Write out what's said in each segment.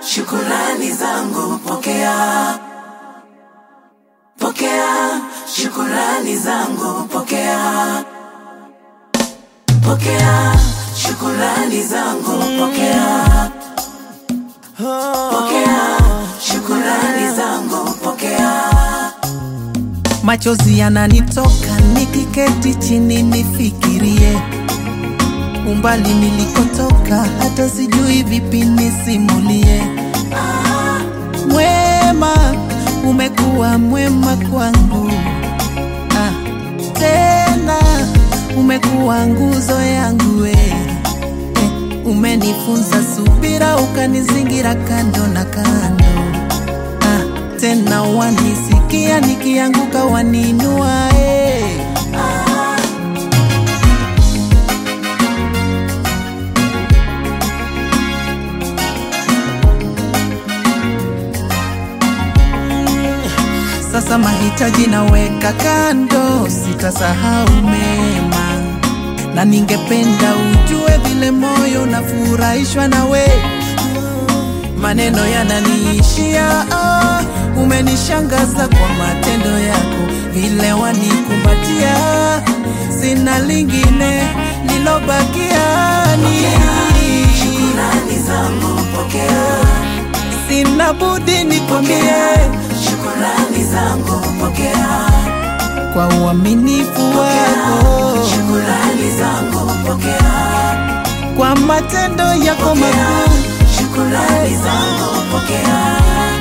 shukurani zangu pokea, pokea shukurani zangu pokea, pokea shukurani zangu pokea, pokea shukurani zangu pokea. Machozi yananitoka nikiketi chini nifikirie umbali nilikotoka, hata sijui vipi nisimulie. Mwema, umekuwa mwema kwangu ah, tena umekuwa nguzo yangu we eh, umenifunza subira, ukanizingira kando na kando ah, tena wanisikia nikianguka, waninua eh. Sasa mahitaji naweka kando, sitasahau mema, na ningependa ujue vile moyo unafurahishwa nawe. Maneno yananiishia, ah, umenishangaza kwa matendo yako, vile wanikumbatia, sina lingine lilobakia ni Shukurani zangu pokea, sina budi nikwambie shukurani zangu pokea, kwa uaminifu wako, shukurani zangu pokea, kwa matendo yako makuu. shukurani zangu pokea.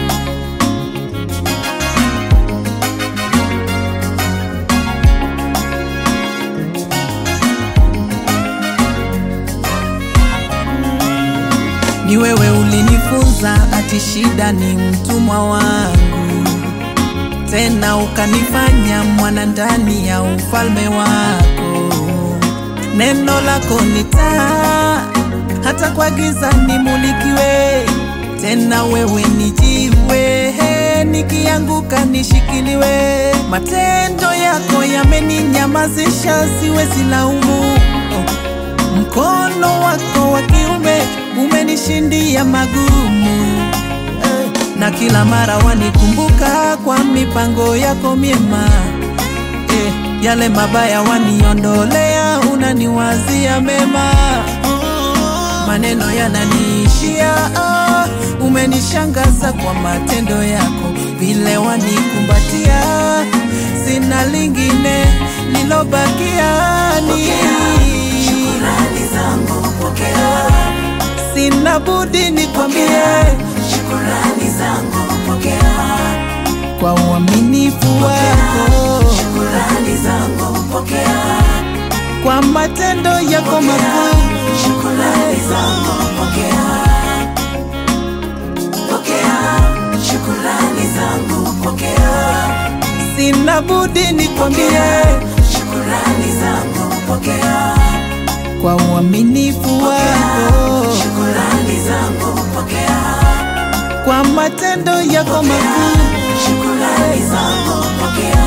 Ni wewe ulinifunza ati shida ni mtumwa wangu, tena ukanifanya mwana ndani ya ufalme wako. Neno lako ni taa, hata kwa giza nimulikiwe. Tena wewe ni jiwe, nikianguka nishikiliwe. Matendo yako yameninyamazisha, siwezi laumu. Oh. Mkono wako wa kiume umenishindia magumu eh, na kila mara wanikumbuka kwa mipango yako miema eh, yale mabaya waniondolea, unaniwazia mema. Maneno yananiishia, ah, umenishangaza kwa matendo yako, vile wanikumbatia, sina lingine lilobakia ni Shukurani zangu pokea, sina budi nikwambie shukurani zangu pokea, kwa uaminifu wako, shukurani zangu pokea, kwa matendo yako makuu. shukurani zangu pokea, pokea shukurani zangu pokea, Sina budi nikwambie shukurani zangu pokea, kwa uaminifu wako, shukurani zangu pokea, kwa matendo yako makuu. shukurani zangu pokea.